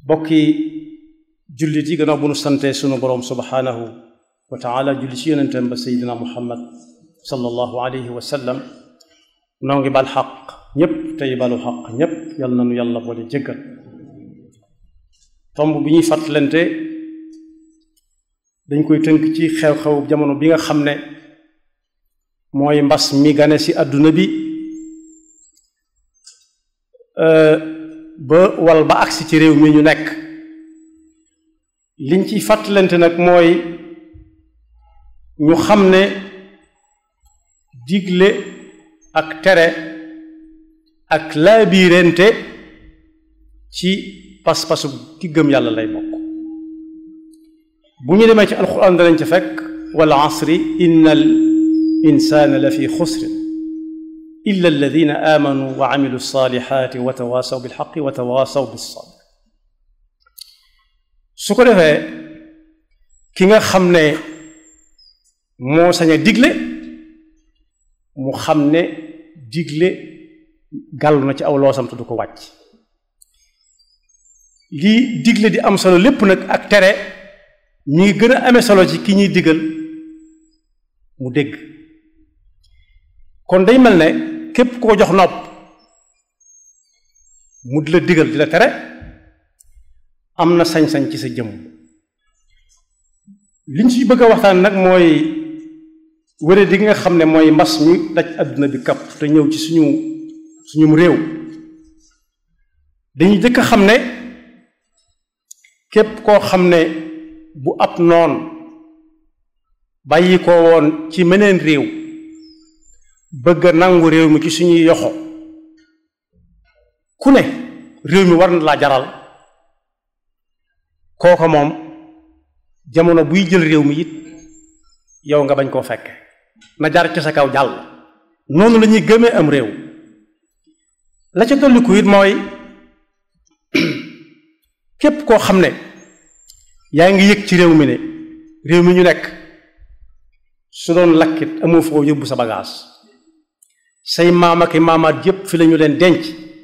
bokki jullit yi gannaaw bu nu sante sunu boroom subhaanahu wa taala julli ci yonentam ba seydina muhammad sallallahu alayhi wa sallam noo ngi bal xaq ñépp tey balu xaq ñépp yal na nu yàlla boole jéggal tomb bi ñuy fàttalante dañ koy tënk ci xew-xew jamono bi nga xam ne mooy mbas mi gane ci àdduna bi ba wal ba agsi ci réew mi ñu nekk liñ ciy fàttalante nag mooy ñu xam ne digle ak tere ak laabiirente ci pas-pasu ki gëm yàlla lay bokk bu ñu demee ci alquran danañ ca fekk wal asri inna al insana la fi xusrin illa alladina amanu wa amilu salihati wa tawasaw bilxaqi wa tawasaw bissabr su ko defee ki nga xam ne moo sañ a digle mu xam ne digle gàllu na ci aw loosam te du ko wàcc lii digle di am solo lépp nag ak tere ñi ngi gën a amee solo ci ki ñuy digal mu dégg kon day mel ne képp koo jox nopp mu di la digal di la tere am na sañ-sañ ci sa jëmm liñ ci bëgg a waxtaan nag mooy wére di nga xam ne mooy mbas mi daj àdduna bi kapp te ñëw ci suñu suñum réew dañuy jëkk xam ne képp koo xam ne bu ab noon bàyyi ko woon ci meneen réew bëgg a nangu réew mi ci suñuy yoxo ku ne réew mi war na laa jaral kooko moom jamono buy jël réew mi it yow nga bañ koo fekke na jar ci sa kaw jàll noonu la ñuy gëmee am réew la ca dolliku it mooy képp koo xam ne yaa ngi yëg ci réew mi ne réew mi ñu nekk su doon lakkit amoo foo yóbbu sa bagage say maam ak maamaat yépp fi lañu leen denc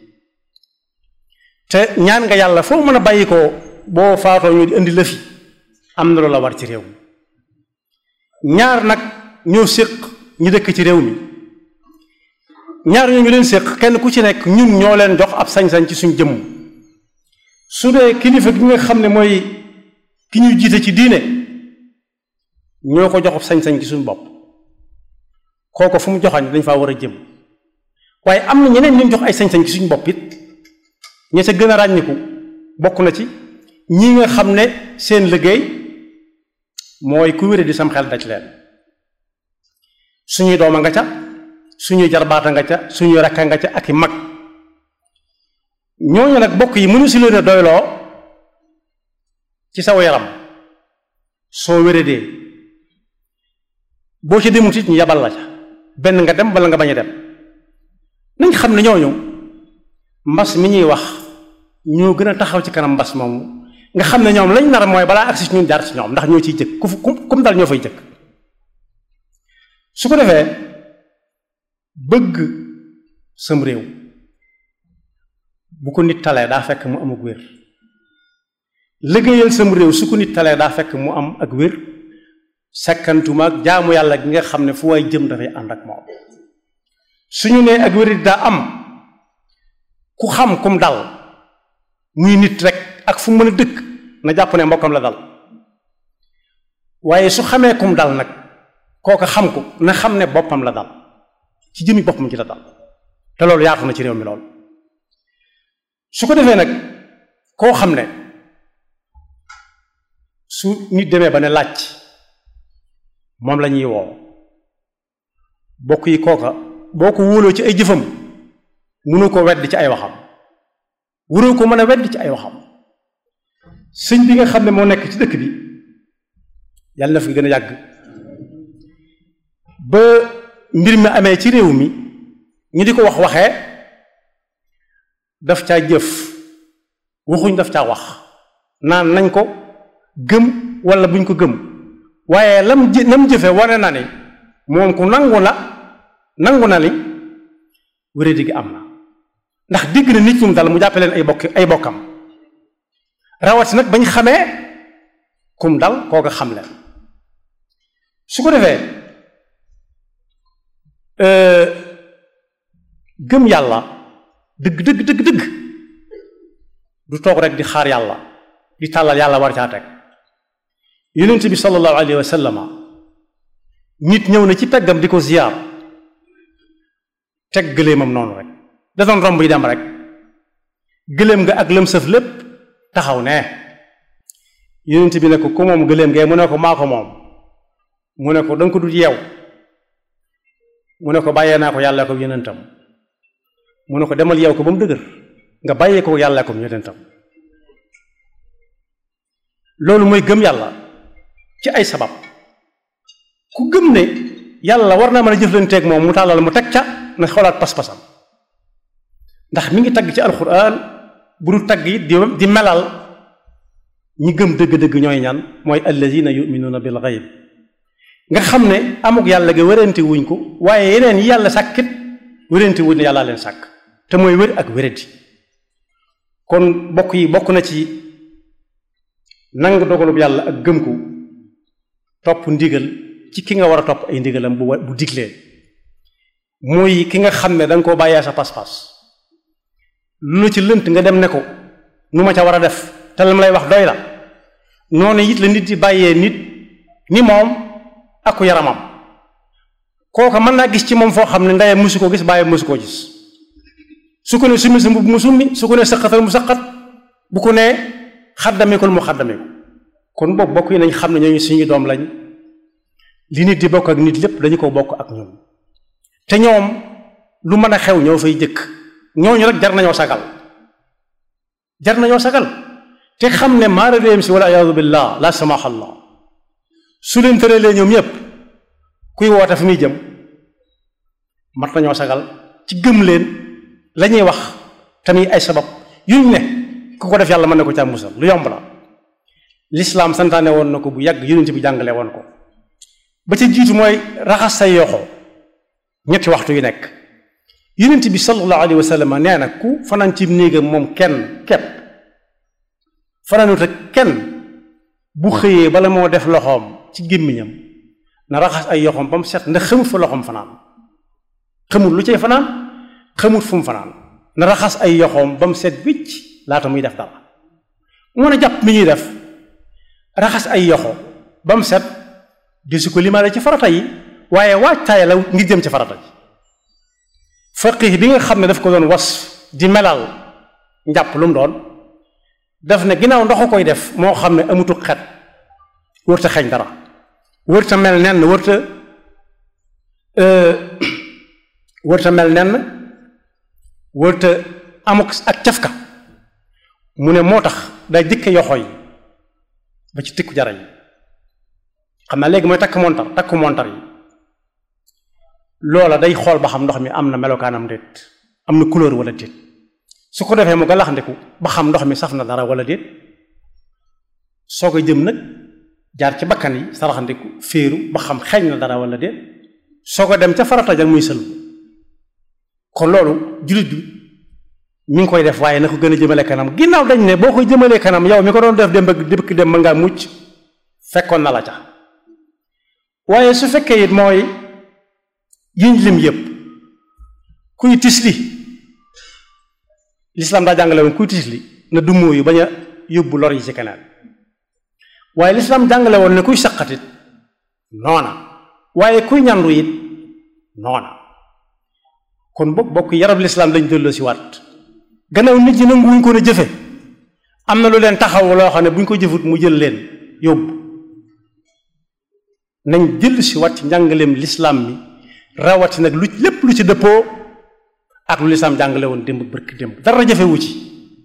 te ñaan nga yàlla foo mën a bàyyi ko boo faatoo ñu di indi la fi am na loola war ci réew mi ñaar nag ñoo séq ñu dëkk ci réew mi ñaar ñoo ñu leen séq kenn ku ci nekk ñun ñoo leen jox ab sañ-sañ ci suñ jëmm su dee kilifa gi nga xam ne mooy ki ñu jiite ci diine ñoo ko jox ab sañ-sañ ci suñ bopp kooko fu mu joxañ dañ faa war a jëm waaye am na ñeneen ñu jox ay sañ-sañ ci suñ bopp it ña ca gën a ràññiku bokk na ci ñi nga xam ne seen liggéey mooy ku wére di sam xel daj leen suñuy dooma nga ca suñuy jarbaata nga ca suñuy rakka nga ca ak i mag ñooñu nag bokk yi mënu si leen a doyloo ci saw yaram soo wéradee boo ci demut it ñu yabal la ca benn nga dem bala nga bañ a dem nañ xam ne ñooñu mbas mi ñuy wax ñoo gën a taxaw ci kanam mbas moomu nga xam ne ñoom lañ nar mooy balaa agsi ci ñun jaar ci ñoom ndax ñoo ciy jëkk ku fu kum dal ñoo fay jëkk su ko defee bëgg sam réew bu ko nit talee daa fekk mu am ak wér liggéeyal sam réew su ko nit talee daa fekk mu am ak wér sekkantuma ak jaamu yàlla gi nga xam ne fu waay jëm dafay ànd ak moom suñu nee ak wér daa am ku xam kum dal muy nit rek ak fu mën a dëkk na jàpp ne mbokkam la dal waaye su xamee kum dal nag kooka xam ko na xam ne boppam la dal ci jëmi boppam ci la dal te loolu yaatu na ci réew mi lool su ko defee nag koo xam ne su nit demee ba ne laaj moom la ñuy woo bokk yi kooka boo ko wóoloo ci ay jëfam mënu ko wedd ci ay waxam wuroo ko mën a wedd ci ay waxam sëñ bi nga xam ne moo nekk ci dëkk bi yàlla na fi gën a yàgg ba mbir mi amee ci réew mi ñu di ko wax waxee daf caa jëf waxuñ daf caa wax naan nañ ko gëm wala buñ ko gëm waaye lam jë lam jëfe wane na ni moom ku nangu na nangu na ni wéradi gi am na ndax digg na nit ñum dal mu jàppe leen ay bokk ay bokkam rawati nag bañ xamee kum dal kooka xam leen su ko defee gëm yàlla dëgg dëgg dëgg dëgg du toog rek di xaar yàlla di tàllal yàlla war caa teg yonent bi sallallahu alayhi wa sallama nit ñëw na ci peggam di ko ziyaar teg gëléemam noonu rek da doon romb yi dem rek gëléem nga ak lëm sëf lépp taxaw ne yonent bi ne ko ku moom gëléem ngee mu ne ko maa ko moom mu ne ko danga ko du yeew mu ne ko bàyyee naa ko yàlla ko yonentam mu ne ko demal yeew ko ba mu dëgër nga bàyyee ko yàlla ko yonentam loolu mooy gëm yàlla ci ay sabab ku gëm ne yàlla war naa mën a jëflanteeg moom mu tàllal mu teg ca na xoolaat pas-pasam ndax mi ngi tagg ci alxuraan bu du tagg it di di melal ñi gëm dëgg-dëgg ñooy ñan mooy allazina yuminuuna bil gayb nga xam ne amuk yàlla ga wérante wuñ ko waaye yeneen yi yàlla sàkkit wérante wuñ ne yàllaa leen sàkk te mooy wér ak wéradi kon bokk yi bokk na ci nang dogalub yàlla ak gëm ko topp ndigal ci ki nga war a topp ay ndigalam bu bu diglee mooy ki nga xam ne da nga koo bàyyee sa pas-pas lu la ci lënt nga dem ne ko nu ma ca war a def te lam lay wax doy la noonu it la nit di bàyyee nit ni moom ak ku yaramam kooka mën naa gis ci moom foo xam ne ndeyam musu koo gis bàyyi musu koo gis su ko ne summi sa mbubb mu summi su ko ne sëqatal mu sëqat bu ko nee xaddamikul mu xaddamiku kon boobu bokk yi nañ xam ne ñooñu suñu doom lañ li nit di bokk ak nit lépp dañu ko bokk ak ñoom te ñoom lu mën a xew ñoo fay jëkk ñooñu rek jar nañoo sagal jar nañoo sagal te xam ne maara réem si wala ayaadu billah la samaha allah su leen tëralee ñoom ñëpp kuy woote fi muy jëm mat nañoo sagal ci gëm leen la ñuy wax tamit ay sabab yuñ ne ku ko def yàlla mën na ko ca musal lu yomb la lislaam santaane woon na ko bu yàgg yonent bi jàngale woon ko ba ca jiitu mooy raxas say yoxo ñetti waxtu yu nekk yonent bi sallallahu alayhi wa sallam nee na ku fanaan ci néegam moom kenn kepp fanaanut ak kenn bu xëyee bala moo def loxoom ci gémmiñam na raxas ay yoxoom ba mu set ndax xamut fa loxoom fanaan xamut lu cay fanaan xamut fu mu fanaan na raxas ay yoxoom ba mu set wicc laata muy def dara mu mën a jàpp mi ñuy def raxas ay yoxo ba mu set di su ko limaale ci farata yi waaye waajtaay la ngir jëm ci farata ji faqih bi nga xam ne daf ko doon was di melal njàpp lu mu doon daf ne ginnaaw ndox koy def moo xam ne amutu xet wërta xeeñ dara wërta mel nenn wërta wërta mel nenn wërta amuk ak cafka mu ne moo tax day jëkke yoxo yi ba ci tikku jara yi xam naa léegi mooy takk montar takku montar yi loola day xool ba xam ndox mi am na melokaanam déet am na couleur wala déet su ko defee mu galaxndiku ba xam ndox mi saf na dara wala déet soo ko jëm nag jaar ci bakkan yi saraxandiku féeru ba xam xeeñ na dara wala déet soo ko dem ca farata ja muy sël kon loolu jullit bi mi ngi koy def waaye na ko gën a jëmale kanam ginnaaw dañ ne boo koy jëmalee kanam yow mi ko doon def dem ba dëkk dem mën ngaa mucc fekkoon na la ca waaye su fekkee it mooy yiñ lim yépp kuy tisli lislaam daa jàngale woon kuy tisli na dummoo yu bañ a yóbbu lor yi ci keneen waaye lislaam jàngale woon ne kuy saqatit noona waaye kuy ñandu it noona kon bokk bokk yarab lislaam lañ delloo si waat gannaaw nit ñi nanguwuñ ko ne jëfe am na lu leen taxaw loo xam ne bu ñu ko jëfut mu jël leen yóbbu nañ jël si waat ci njàngaleem lislaam mi rawati nag lu lépp lu ci dëppoo ak lu lislaam jàngale woon démb bërki démb dara jafewu ci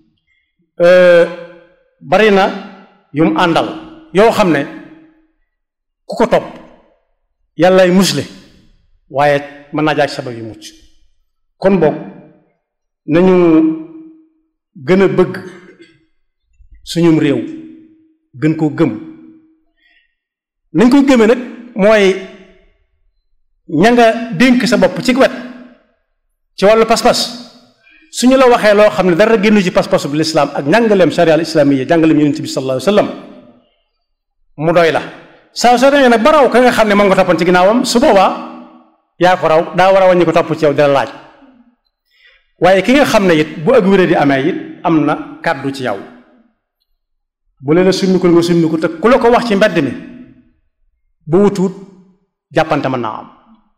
bari na yu mu àndal yoo xam ne ku ko topp yàllay musle waaye mën naa jaaj sabab yu mucc kon boog nañu gën a bëgg suñum réew gën koo gëm nañ koy gëmee nag mooy ña nga dénk sa bopp ci wet ci wàllu pas-pas suñu la waxee loo xam ne dara génnu ci pas-pasu bi lislaam ak njàngaleem sharia al islamiyya jàngaleem yonent bi sallallahu alayhi wa sallam mu doy la saa soo demee nag ba raw ka nga xam ne moom nga toppoon ci ginnaawam su boobaa yaa ko raw daa war a wàññi ko topp ci yow dina laaj waaye ki nga xam ne it bu ak wéré di amee it am na kàddu ci yow bu leen a summikul nga summiku te ku la ko wax ci mbedd mi bu wutuut jàppante mën naa am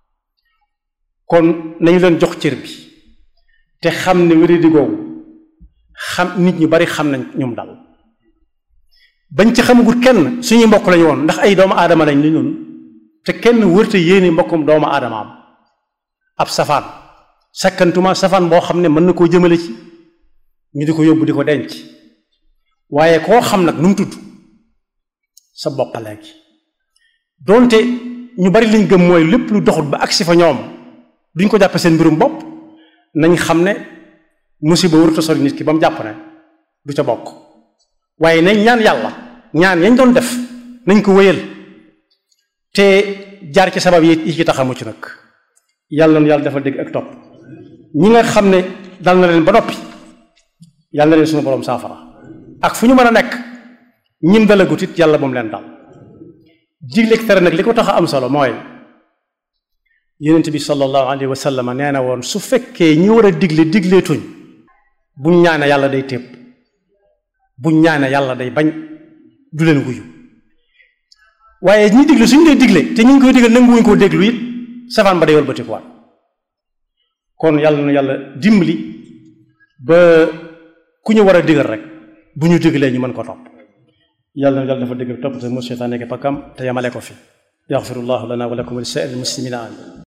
kon nañu leen jox cër bi te xam ne wéré di googu xam nit ñu bari xam nañ ñoom dal bañ ci xamagut kenn suñuy mbokk lañu woon ndax ay doomu aadama lañ li ñun te kenn wërte yéene mbokkum doomu aadama am ab safaan sakkantuma safaan boo xam ne mën na koo jëmale ci ñu di ko yóbbu di ko denc waaye koo xam nag nu mu tudd sa bopp léegi doonte ñu bari liñ gëm mooy lépp lu doxut ba agsi fa ñoom duñ ko jàppe seen mbirum bopp nañ xam ne musiba waruta sori nit ki ba mu jàpp ne du ca bokk waaye nañ ñaan yàlla ñaan yañ doon def nañ ko wéyal te jaar ci sabab yi yi ci tax a mucc nag yàlla na yàlla dafa dégg ak topp ñi nga xam ne dal na leen ba noppi yàlla na leen suñu borom saafara ak fu ñu mën a nekk ñim dalagut it yàlla moom leen dal digleeg tere nag li ko tax a am solo mooy yonent bi sallallahu alayhi wa sallam nee na woon su fekkee ñi war a digle digleetuñ buñ ñaane yàlla day tépp buñ ñaane yàlla day bañ du leen wuyu waaye ñi digle suñ dee digle te ñu ngi koy digal nanguwuñ koo déglu it safaan ba day wëlbatikuwaat kon yàlla na yàlla dimbali ba ku ñu war a digal rek bu ñu diglee ñu mën ko topp yàlla na yàlla dafa dégg topp te mu seytaan nekk pakam te yamale ko fi yaxfirullahu lana wa lakum wa li saa'iril muslimina amin